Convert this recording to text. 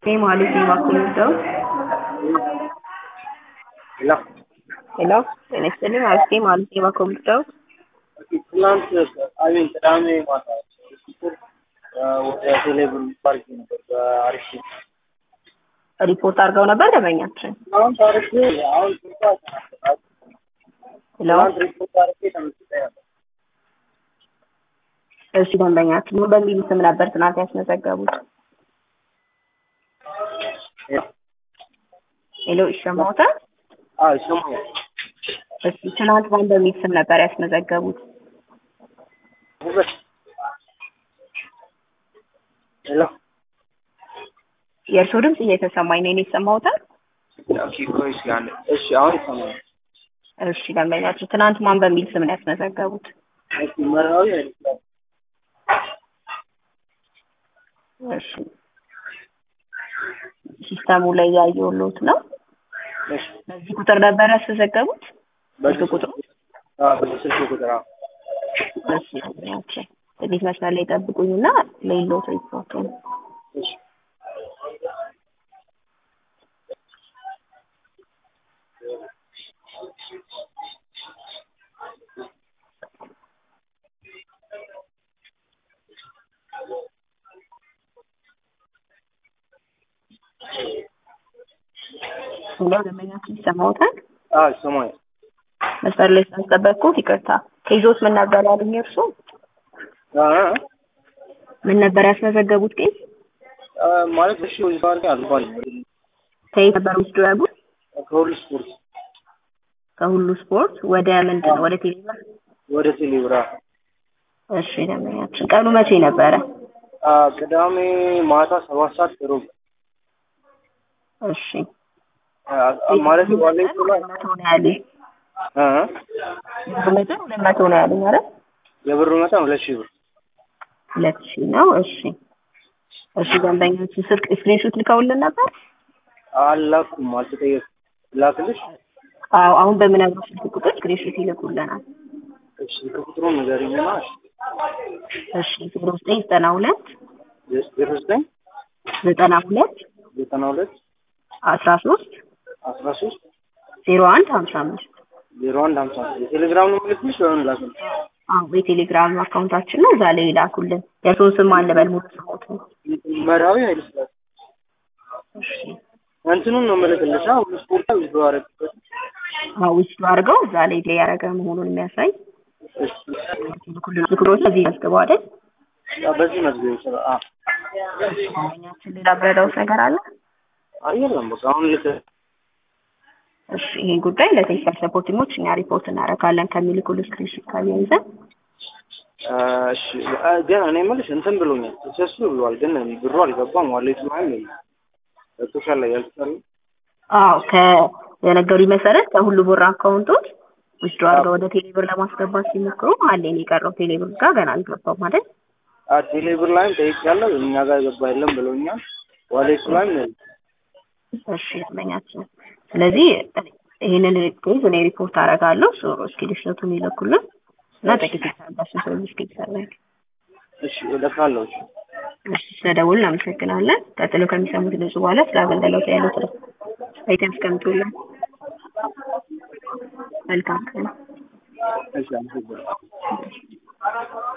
Name Alice Makulito. ሄሎ ሄሎ ጤና ይስጥልኝ። አሪፍ ጌም አሊሴ ማኮምፒውተር ትናንት አቤን ቅዳሜ ማታ ቁጥር ወደ ቴሌብር ፓርክ ነበር በአሪፍ ሪፖርት አድርገው ነበር ደንበኛችን። አሁን ታሪክ አሁን ስልኳ ተናገራት ሄሎ ትናንት ሪፖርት አድርጌ ተመስጠ ነበር እሺ ደንበኛችን ምን በሚል ስም ነበር ትናንት ያስመዘገቡት? ሄሎ ይሰማዎታል? አዎ ይሰማኛል እሺ ትናንት ማን በሚል ስም ነበር ያስመዘገቡት? ውበት ሄሎ የእርስዎ ድምፅ እየተሰማኝ ነው። እኔ ይሰማዎታል? ኦኬ ቆይ እስኪ አንዴ እሺ አሁን ይሰማኛል እሺ ደንበኛችን ትናንት ማን በሚል ስም ነው ያስመዘገቡት? እሺ መራዊ አይደለም እሺ ሲስተሙ ላይ ያየሁት ነው። እሺ በዚህ ቁጥር ነበር ያስመዘገቡት? በዚህ ቁጥሩ? አዎ በዚህ ስልክ ቁጥር አዎ እሺ ደንበኛችን ጥቂት መስመር ላይ ጠብቁኝና ለይሎት ሪፖርቱን እሺ ሁሎ ደንበኛችን ይሰማዎታል? አዎ ይሰማኛል መስመር ላይ ስላስጠበቅኩት ይቅርታ። ከይዞት ምን ነበር ያሉኝ እርሱ? አ ምን ነበር ያስመዘገቡት ቄስ? አ ማለት እሺ ወይስ ባርክ አልባል ከየት ነበር ወስዶ ያሉት? ከሁሉ ስፖርት ከሁሉ ስፖርት ወደ ምንድን ነው? ወደ ቴሌቪዥን? ወደ ቴሌብራ እሺ ደንበኛችን ቀኑ መቼ ነበረ? አ ቅዳሜ ማታ ሰባት ሰዓት ሩብ እሺ አ ማለት ዋሌት ላይ ሁለት መቶ ነው ያሉኝ። አ ብር መጠን ሁለት መቶ ነው ያሉኝ አይደል? የብሩ መጠን ሁለት ሺህ ብር ሁለት ሺህ ነው። እሺ እሺ ደንበኛችን ስልክ ስክሪንሾት ልከውልን ነበር? አላኩም አልተጠየኩም ላክልሽ አዎ አሁን በምነግረው ስልክ ቁጥር ስክሪንሾት ይልኩልናል። እሺ ከቁጥሩን ንገሪኝና እሺ ዜሮ ዘጠኝ ዘጠና ሁለት ዜሮ ዘጠኝ ዘጠና ሁለት ዘጠና ሁለት አስራ ሶስት አስራ ሶስት ዜሮ አንድ ሀምሳ አምስት ዜሮ አንድ ሀምሳ የቴሌግራም ነው የምልክልሽ ወይም ላክልሽ አዎ የቴሌግራም አካውንታችን ነው። እዛ ላይ ይላኩልን። የእርስዎን ስም ማን ልበል? ሙሉ ስሞት ነው። መራዊ ኃይለስላሴ እሺ እንትኑን ነው የምልክልሽ ሁሉ ስፖርት ዊዝዶ አረግበት አዎ ውስጡ አድርገው እዛ ላይ ላይ ያደረገ መሆኑን የሚያሳይ ይልኩልን። ዝክሮች እዚህ ያስገቡ አይደል? በዚህ መዝገብ ይችላል አ ደንበኛችን ሌላ ብረዳውስ ነገር አለ? አየለም በቃ አሁን ልክ እሺ ይሄን ጉዳይ ለቴክኒካል ሰፖርት ቲሞች እኛ ሪፖርት እናደርጋለን ከሚልኩልን ስክሪንሾት ጋር ያይዘን እሺ አ፣ ግን እኔ የምልሽ እንትን ብሎኛል ሰሱ ብሏል፣ ግን ብሩ አልገባም። ዋሌቱ ማይም የለም ቶሻል ላይ ያልተሰራ አዎ ከነገሩኝ መሰረት ከሁሉ ብር አካውንቶች ውስዶ አድርገው ወደ ቴሌብር ለማስገባት ሲሞክሩ አለን የቀረው ቴሌብር ጋር ገና አልገባም ማለት አ ቴሌብር ላይም ጠይቄያለሁ፣ እኛ ጋር የገባ የለም ብሎኛል። ዋሌቱ ላይም የለም። እሺ ደንበኛችን ስለዚህ ይህንን ኬዝ እኔ ሪፖርት አደርጋለሁ ስክሪንሾቱን ይልኩልን እና ጥቂት የታጋሱ ሰው እስኪሰራኝ እሺ እልካለሁ። እሺ እሺ ስለደውል እናመሰግናለን። ቀጥሎ ከሚሰሙት ድምጽ በኋላ ስለ አገልግሎት ያሉት አይተም እስከምትውልን መልካም ቀን። እሺ አመሰግናለሁ።